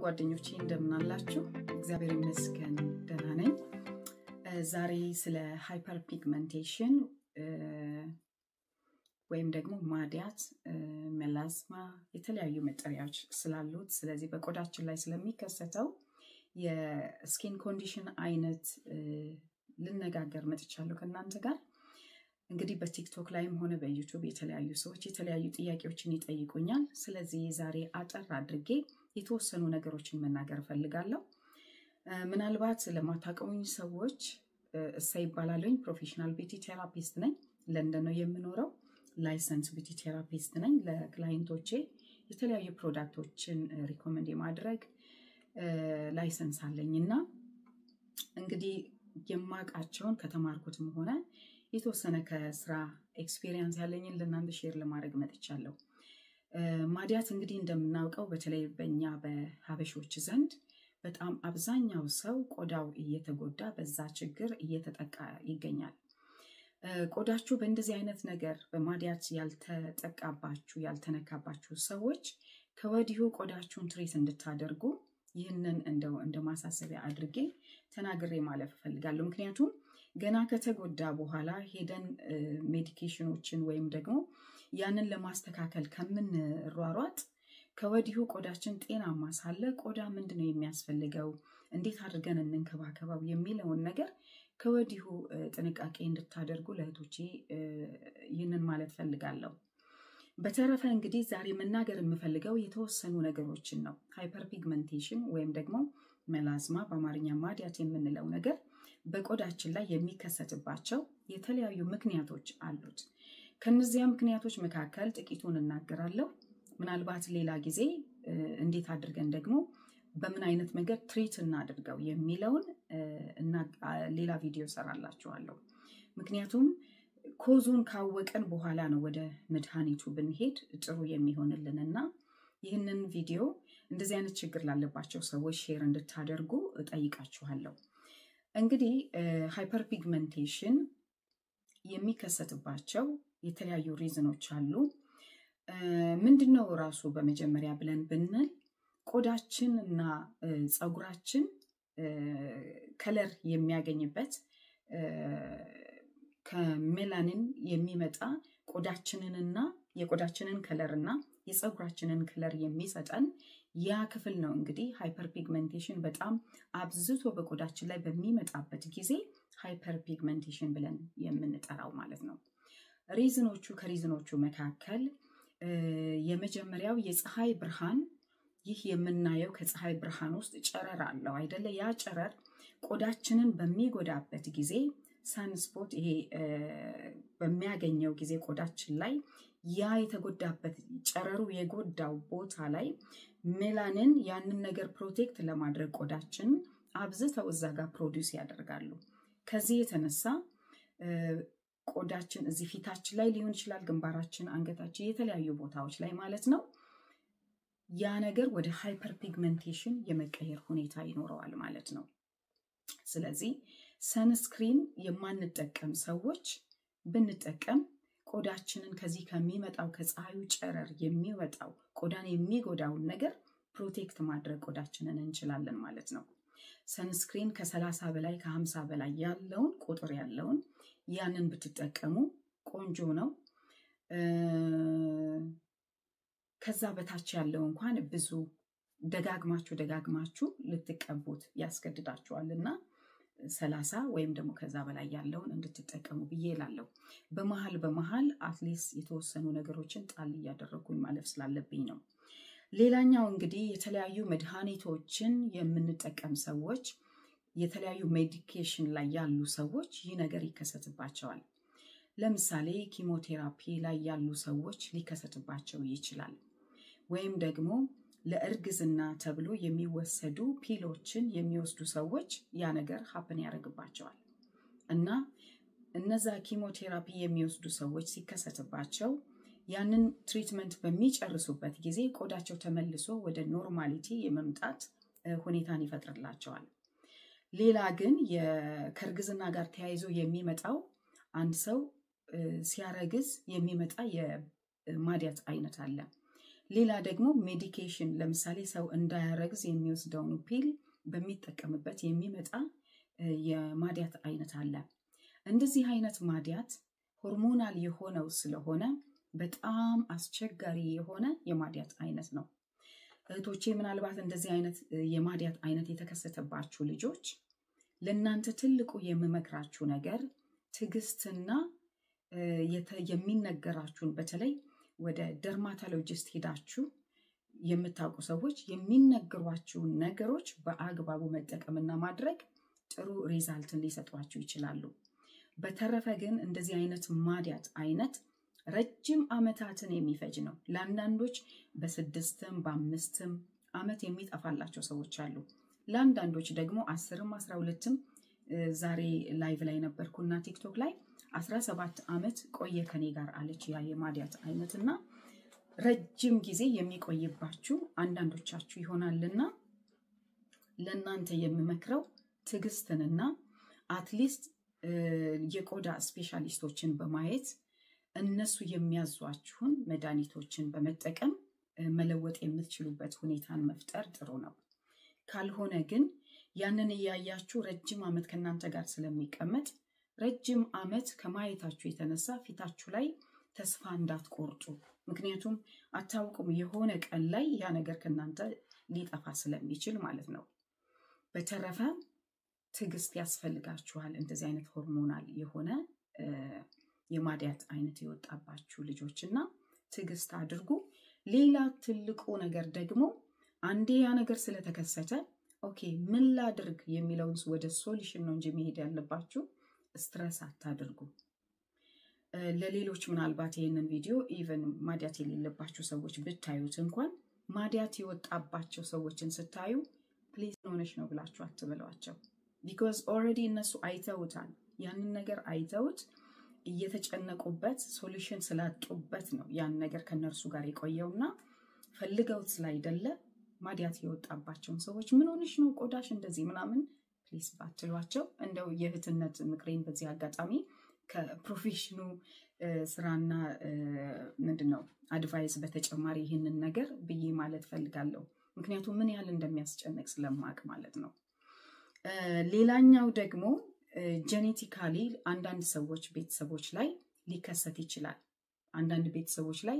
ጓደኞቼ እንደምን አላችሁ? እግዚአብሔር ይመስገን ደህና ነኝ። ዛሬ ስለ ሃይፐር ፒግመንቴሽን ወይም ደግሞ ማዲያት፣ ሜላዝማ የተለያዩ መጠሪያዎች ስላሉት ስለዚህ በቆዳችን ላይ ስለሚከሰተው የስኪን ኮንዲሽን አይነት ልነጋገር መጥቻለሁ ከእናንተ ጋር። እንግዲህ በቲክቶክ ላይም ሆነ በዩቱብ የተለያዩ ሰዎች የተለያዩ ጥያቄዎችን ይጠይቁኛል። ስለዚህ ዛሬ አጠር አድርጌ የተወሰኑ ነገሮችን መናገር እፈልጋለሁ። ምናልባት ለማታውቁኝ ሰዎች እሳ ይባላለኝ። ፕሮፌሽናል ቢቲ ቴራፒስት ነኝ። ለንደን ነው የምኖረው። ላይሰንስ ቢቲ ቴራፒስት ነኝ። ለክላይንቶቼ የተለያዩ ፕሮዳክቶችን ሪኮመንድ የማድረግ ላይሰንስ አለኝ እና እንግዲህ የማውቃቸውን ከተማርኩትም ሆነ የተወሰነ ከስራ ኤክስፔሪየንስ ያለኝን ለእናንተ ሼር ለማድረግ መጥቻለሁ። ማዲያት እንግዲህ እንደምናውቀው በተለይ በእኛ በሀበሾች ዘንድ በጣም አብዛኛው ሰው ቆዳው እየተጎዳ በዛ ችግር እየተጠቃ ይገኛል። ቆዳችሁ በእንደዚህ አይነት ነገር በማዲያት ያልተጠቃባችሁ ያልተነካባችሁ ሰዎች ከወዲሁ ቆዳችሁን ትሬት እንድታደርጉ ይህንን እንደው እንደ ማሳሰቢያ አድርጌ ተናግሬ ማለፍ እፈልጋለሁ። ምክንያቱም ገና ከተጎዳ በኋላ ሄደን ሜዲኬሽኖችን ወይም ደግሞ ያንን ለማስተካከል ከምንሯሯጥ ከወዲሁ ቆዳችን ጤናማ ሳለ ቆዳ ምንድን ነው የሚያስፈልገው፣ እንዴት አድርገን እንንከባከበው የሚለውን ነገር ከወዲሁ ጥንቃቄ እንድታደርጉ ለእህቶቼ ይህንን ማለት ፈልጋለሁ። በተረፈ እንግዲህ ዛሬ መናገር የምፈልገው የተወሰኑ ነገሮችን ነው። ሃይፐር ፒግመንቴሽን ወይም ደግሞ መላዝማ በአማርኛ ማዲያት የምንለው ነገር በቆዳችን ላይ የሚከሰትባቸው የተለያዩ ምክንያቶች አሉት። ከነዚያ ምክንያቶች መካከል ጥቂቱን እናገራለሁ። ምናልባት ሌላ ጊዜ እንዴት አድርገን ደግሞ በምን አይነት መንገድ ትሪት እናድርገው የሚለውን ሌላ ቪዲዮ ሰራላችኋለሁ። ምክንያቱም ኮዙን ካወቀን በኋላ ነው ወደ መድኃኒቱ ብንሄድ ጥሩ የሚሆንልን እና ይህንን ቪዲዮ እንደዚህ አይነት ችግር ላለባቸው ሰዎች ሼር እንድታደርጉ እጠይቃችኋለሁ። እንግዲህ ሃይፐር ፒግመንቴሽን የሚከሰትባቸው የተለያዩ ሪዝኖች አሉ። ምንድን ነው ራሱ በመጀመሪያ ብለን ብንል ቆዳችን እና ፀጉራችን ከለር የሚያገኝበት ከሜላኒን የሚመጣ ቆዳችንንና የቆዳችንን ከለር እና የፀጉራችንን ከለር የሚሰጠን ያ ክፍል ነው። እንግዲህ ሃይፐር ፒግመንቴሽን በጣም አብዝቶ በቆዳችን ላይ በሚመጣበት ጊዜ ሃይፐር ፒግመንቴሽን ብለን የምንጠራው ማለት ነው። ሪዝኖቹ ከሪዝኖቹ መካከል የመጀመሪያው የፀሐይ ብርሃን ይህ የምናየው ከፀሐይ ብርሃን ውስጥ ጨረር አለው አይደለ? ያ ጨረር ቆዳችንን በሚጎዳበት ጊዜ ሳንስፖት ይሄ በሚያገኘው ጊዜ ቆዳችን ላይ ያ የተጎዳበት ጨረሩ የጎዳው ቦታ ላይ ሜላንን ያንን ነገር ፕሮቴክት ለማድረግ ቆዳችን አብዝተው እዛ ጋር ፕሮዲውስ ያደርጋሉ። ከዚህ የተነሳ ቆዳችን እዚህ ፊታችን ላይ ሊሆን ይችላል፣ ግንባራችን፣ አንገታችን፣ የተለያዩ ቦታዎች ላይ ማለት ነው ያ ነገር ወደ ሃይፐር ፒግመንቴሽን የመቀየር ሁኔታ ይኖረዋል ማለት ነው። ስለዚህ ሰንስክሪን የማንጠቀም ሰዎች ብንጠቀም ቆዳችንን ከዚህ ከሚመጣው ከፀሐዩ ጨረር የሚወጣው ቆዳን የሚጎዳውን ነገር ፕሮቴክት ማድረግ ቆዳችንን እንችላለን ማለት ነው። ሰንስክሪን ከሰላሳ በላይ ከሀምሳ በላይ ያለውን ቁጥር ያለውን ያንን ብትጠቀሙ ቆንጆ ነው። ከዛ በታች ያለው እንኳን ብዙ ደጋግማችሁ ደጋግማችሁ ልትቀቡት ያስገድዳችኋል እና ሰላሳ ወይም ደግሞ ከዛ በላይ ያለውን እንድትጠቀሙ ብዬ እላለሁ። በመሀል በመሀል አትሊስት የተወሰኑ ነገሮችን ጣል እያደረጉኝ ማለፍ ስላለብኝ ነው። ሌላኛው እንግዲህ የተለያዩ መድኃኒቶችን የምንጠቀም ሰዎች የተለያዩ ሜዲኬሽን ላይ ያሉ ሰዎች ይህ ነገር ይከሰትባቸዋል። ለምሳሌ ኪሞቴራፒ ላይ ያሉ ሰዎች ሊከሰትባቸው ይችላል። ወይም ደግሞ ለእርግዝና ተብሎ የሚወሰዱ ፒሎችን የሚወስዱ ሰዎች ያ ነገር ሀፕን ያደርግባቸዋል እና እነዛ ኪሞቴራፒ የሚወስዱ ሰዎች ሲከሰትባቸው ያንን ትሪትመንት በሚጨርሱበት ጊዜ ቆዳቸው ተመልሶ ወደ ኖርማሊቲ የመምጣት ሁኔታን ይፈጥርላቸዋል። ሌላ ግን ከእርግዝና ጋር ተያይዞ የሚመጣው አንድ ሰው ሲያረግዝ የሚመጣ የማዲያት አይነት አለ። ሌላ ደግሞ ሜዲኬሽን ለምሳሌ ሰው እንዳያረግዝ የሚወስደውን ፒል በሚጠቀምበት የሚመጣ የማዲያት አይነት አለ። እንደዚህ አይነት ማዲያት ሆርሞናል የሆነው ስለሆነ በጣም አስቸጋሪ የሆነ የማዲያት አይነት ነው። እህቶቼ ምናልባት እንደዚህ አይነት የማዲያት አይነት የተከሰተባችሁ ልጆች ለእናንተ ትልቁ የምመክራችሁ ነገር ትዕግስትና የሚነገራችሁን በተለይ ወደ ደርማቶሎጂስት ሄዳችሁ የምታውቁ ሰዎች የሚነገሯችሁን ነገሮች በአግባቡ መጠቀምና ማድረግ ጥሩ ሪዛልትን ሊሰጧችሁ ይችላሉ። በተረፈ ግን እንደዚህ አይነት ማዲያት አይነት ረጅም ዓመታትን የሚፈጅ ነው። ለአንዳንዶች በስድስትም በአምስትም ዓመት የሚጠፋላቸው ሰዎች አሉ። ለአንዳንዶች ደግሞ አስርም አስራ ሁለትም ዛሬ ላይቭ ላይ ነበርኩና ቲክቶክ ላይ አስራ ሰባት ዓመት ቆየ ከኔ ጋር አለች ያ የማዲያት አይነት እና ረጅም ጊዜ የሚቆይባችሁ አንዳንዶቻችሁ ይሆናልና ለእናንተ የምመክረው ትዕግስትንና አትሊስት የቆዳ ስፔሻሊስቶችን በማየት እነሱ የሚያዟችሁን መድኃኒቶችን በመጠቀም መለወጥ የምትችሉበት ሁኔታን መፍጠር ጥሩ ነው። ካልሆነ ግን ያንን እያያችሁ ረጅም ዓመት ከእናንተ ጋር ስለሚቀመጥ ረጅም ዓመት ከማየታችሁ የተነሳ ፊታችሁ ላይ ተስፋ እንዳትቆርጡ። ምክንያቱም አታውቁም፣ የሆነ ቀን ላይ ያ ነገር ከእናንተ ሊጠፋ ስለሚችል ማለት ነው። በተረፈ ትዕግስት ያስፈልጋችኋል። እንደዚህ አይነት ሆርሞናል የሆነ የማዲያት አይነት የወጣባችሁ ልጆች እና ትዕግስት አድርጉ። ሌላ ትልቁ ነገር ደግሞ አንዴ ያ ነገር ስለተከሰተ ኦኬ ምን ላድርግ የሚለውን ወደ ሶሉሽን ነው እንጂ መሄድ ያለባችሁ ስትረስ አታድርጉ። ለሌሎች ምናልባት ይህንን ቪዲዮ ኢቨን ማዲያት የሌለባቸው ሰዎች ብታዩት እንኳን ማዲያት የወጣባቸው ሰዎችን ስታዩ ፕሊዝ ሆነሽ ነው ብላችሁ አትበሏቸው። ቢኮዝ ኦልሬዲ እነሱ አይተውታል። ያንን ነገር አይተውት እየተጨነቁበት ሶሉሽን ስላጡበት ነው ያን ነገር ከነርሱ ጋር የቆየውና ፈልገውት ስላይደለ ማዲያት የወጣባቸውን ሰዎች ምን ሆንሽ ነው ቆዳሽ እንደዚህ ምናምን ፕሊስ ባትሏቸው። እንደው የእህትነት ምክሬን በዚህ አጋጣሚ ከፕሮፌሽኑ ስራና ምንድን ነው አድቫይስ በተጨማሪ ይህንን ነገር ብዬ ማለት ፈልጋለሁ። ምክንያቱም ምን ያህል እንደሚያስጨንቅ ስለማቅ ማለት ነው። ሌላኛው ደግሞ ጄኔቲካሊ አንዳንድ ሰዎች ቤተሰቦች ላይ ሊከሰት ይችላል። አንዳንድ ቤተሰቦች ላይ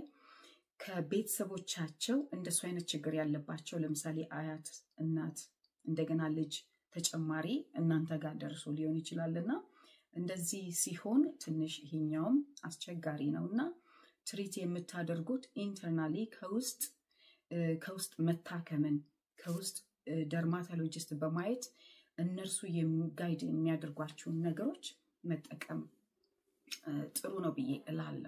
ከቤተሰቦቻቸው እንደሱ አይነት ችግር ያለባቸው ለምሳሌ አያት፣ እናት፣ እንደገና ልጅ ተጨማሪ እናንተ ጋር ደርሶ ሊሆን ይችላል እና እንደዚህ ሲሆን ትንሽ ይሄኛውም አስቸጋሪ ነው እና ትሪት የምታደርጉት ኢንተርናሊ ከውስጥ ከውስጥ መታከምን ከውስጥ ደርማቶሎጂስት በማየት እነርሱ ጋይድ የሚያደርጓቸውን ነገሮች መጠቀም ጥሩ ነው ብዬ እላለሁ።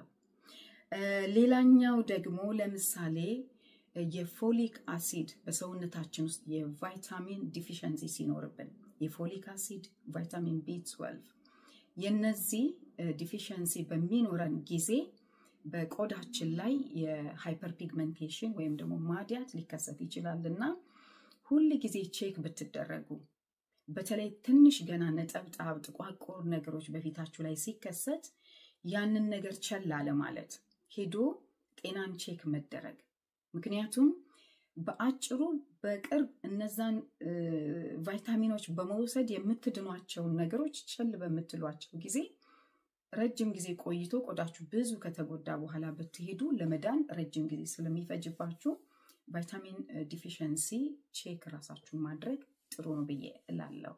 ሌላኛው ደግሞ ለምሳሌ የፎሊክ አሲድ በሰውነታችን ውስጥ የቫይታሚን ዲፊሸንሲ ሲኖርብን የፎሊክ አሲድ፣ ቫይታሚን ቢ 12 የነዚህ ዲፊሸንሲ በሚኖረን ጊዜ በቆዳችን ላይ የሃይፐር ፒግመንቴሽን ወይም ደግሞ ማዲያት ሊከሰት ይችላል እና ሁል ጊዜ ቼክ ብትደረጉ በተለይ ትንሽ ገና ነጠብጣብ ጥቋቁር ነገሮች በፊታችሁ ላይ ሲከሰት ያንን ነገር ቸል አለ ማለት ሄዶ ጤናን ቼክ መደረግ። ምክንያቱም በአጭሩ በቅርብ እነዛን ቫይታሚኖች በመውሰድ የምትድኗቸውን ነገሮች ቸል በምትሏቸው ጊዜ ረጅም ጊዜ ቆይቶ ቆዳችሁ ብዙ ከተጎዳ በኋላ ብትሄዱ ለመዳን ረጅም ጊዜ ስለሚፈጅባችሁ ቫይታሚን ዲፊሸንሲ ቼክ ራሳችሁን ማድረግ ጥሩ ነው ብዬ እላለሁ።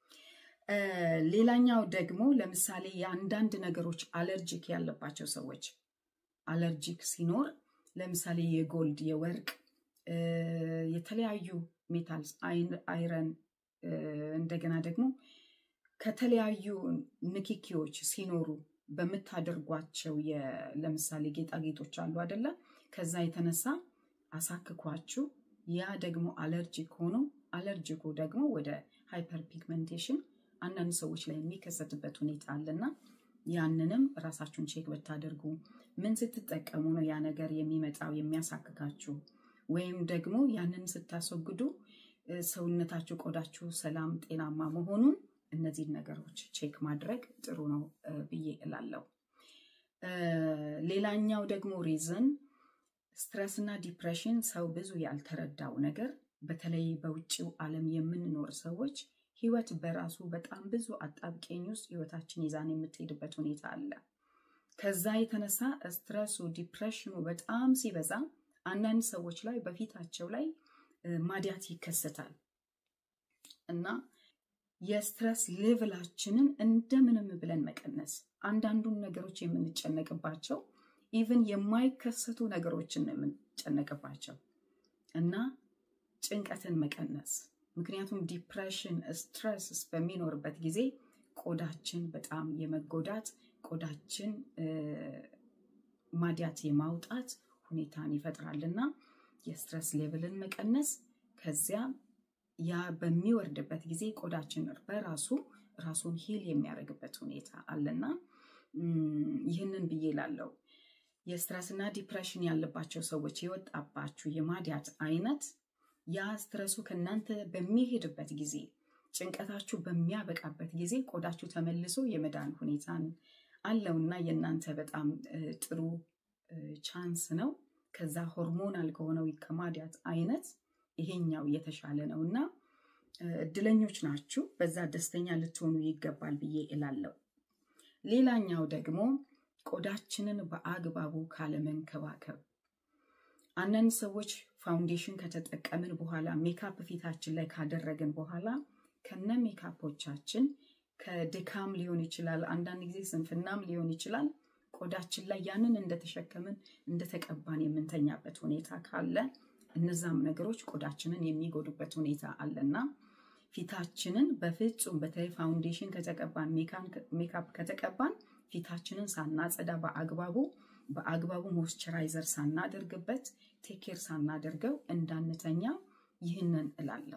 ሌላኛው ደግሞ ለምሳሌ የአንዳንድ ነገሮች አለርጂክ ያለባቸው ሰዎች አለርጂክ ሲኖር ለምሳሌ የጎልድ፣ የወርቅ፣ የተለያዩ ሜታልስ አይረን፣ እንደገና ደግሞ ከተለያዩ ንክኪዎች ሲኖሩ በምታደርጓቸው ለምሳሌ ጌጣጌጦች አሉ አደለ? ከዛ የተነሳ አሳክኳችሁ ያ ደግሞ አለርጂክ ሆኖ አለርጂኩ ደግሞ ወደ ሃይፐር ፒግመንቴሽን አንዳንድ ሰዎች ላይ የሚከሰትበት ሁኔታ አለና ያንንም ራሳችሁን ቼክ ብታደርጉ ምን ስትጠቀሙ ነው ያ ነገር የሚመጣው የሚያሳክካችሁ፣ ወይም ደግሞ ያንን ስታስወግዱ ሰውነታችሁ፣ ቆዳችሁ ሰላም ጤናማ መሆኑን እነዚህን ነገሮች ቼክ ማድረግ ጥሩ ነው ብዬ እላለሁ። ሌላኛው ደግሞ ሪዝን ስትረስ እና ዲፕሬሽን ሰው ብዙ ያልተረዳው ነገር በተለይ በውጭው ዓለም የምንኖር ሰዎች ህይወት በራሱ በጣም ብዙ አጣብቂኝ ውስጥ ህይወታችን ይዛን የምትሄድበት ሁኔታ አለ። ከዛ የተነሳ ስትረሱ ዲፕሬሽኑ በጣም ሲበዛ አንዳንድ ሰዎች ላይ በፊታቸው ላይ ማዲያት ይከሰታል እና የስትረስ ሌቭላችንን እንደምንም ብለን መቀነስ አንዳንዱን ነገሮች የምንጨነቅባቸው ኢቭን የማይከሰቱ ነገሮችን የምንጨነቅባቸው እና ጭንቀትን መቀነስ ምክንያቱም ዲፕሬሽን ስትረስ በሚኖርበት ጊዜ ቆዳችን በጣም የመጎዳት ቆዳችን ማዲያት የማውጣት ሁኔታን ይፈጥራልና የስትረስ ሌቭልን መቀነስ ከዚያ ያ በሚወርድበት ጊዜ ቆዳችን በራሱ ራሱን ሂል የሚያደርግበት ሁኔታ አለና ይህንን ብዬ ላለው የስትረስና ዲፕሬሽን ያለባቸው ሰዎች የወጣባችሁ የማዲያት አይነት ያ ስትረሱ ከእናንተ በሚሄድበት ጊዜ ጭንቀታችሁ በሚያበቃበት ጊዜ ቆዳችሁ ተመልሶ የመዳን ሁኔታን አለውና የእናንተ በጣም ጥሩ ቻንስ ነው። ከዛ ሆርሞናል ከሆነው ከማዲያት አይነት ይሄኛው የተሻለ ነው እና እድለኞች ናችሁ። በዛ ደስተኛ ልትሆኑ ይገባል ብዬ እላለሁ። ሌላኛው ደግሞ ቆዳችንን በአግባቡ ካለመንከባከብ አንዳንድ ሰዎች ፋውንዴሽን ከተጠቀምን በኋላ ሜካፕ ፊታችን ላይ ካደረግን በኋላ ከነ ሜካፖቻችን ከድካም ሊሆን ይችላል፣ አንዳንድ ጊዜ ስንፍናም ሊሆን ይችላል። ቆዳችን ላይ ያንን እንደተሸከምን እንደተቀባን የምንተኛበት ሁኔታ ካለ እነዛም ነገሮች ቆዳችንን የሚጎዱበት ሁኔታ አለና ፊታችንን በፍጹም በተለይ ፋውንዴሽን ከተቀባን ሜካፕ ከተቀባን ፊታችንን ሳናጸዳ በአግባቡ በአግባቡ ሞይስቸራይዘር ሳናደርግበት ቴኬር ሳናደርገው እንዳንተኛ ይህንን እላለሁ።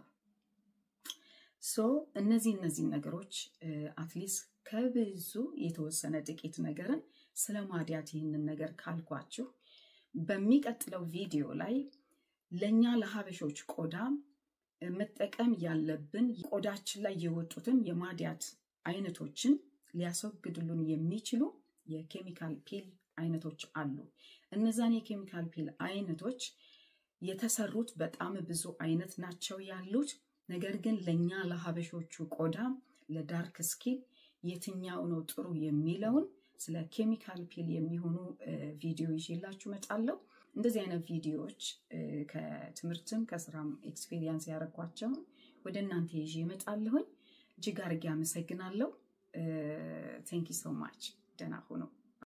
ሶ እነዚህ እነዚህ ነገሮች አትሊስት ከብዙ የተወሰነ ጥቂት ነገርን ስለ ማዲያት ይህንን ነገር ካልኳችሁ በሚቀጥለው ቪዲዮ ላይ ለእኛ ለሀበሾች ቆዳ መጠቀም ያለብን ቆዳችን ላይ የወጡትን የማዲያት አይነቶችን ሊያስወግድሉን የሚችሉ የኬሚካል ፒል አይነቶች አሉ። እነዛን የኬሚካል ፒል አይነቶች የተሰሩት በጣም ብዙ አይነት ናቸው ያሉት። ነገር ግን ለእኛ ለሀበሾቹ ቆዳ ለዳርክ ስኪን የትኛው ነው ጥሩ የሚለውን ስለ ኬሚካል ፒል የሚሆኑ ቪዲዮ ይዤላችሁ እመጣለሁ። እንደዚህ አይነት ቪዲዮዎች ከትምህርትም ከስራም ኤክስፔሪየንስ ያደረኳቸውን ወደ እናንተ ይዤ እመጣለሁኝ። እጅግ አድርጌ አመሰግናለሁ። ቴንኪ ሶ ማች። ደህና ሁኑ።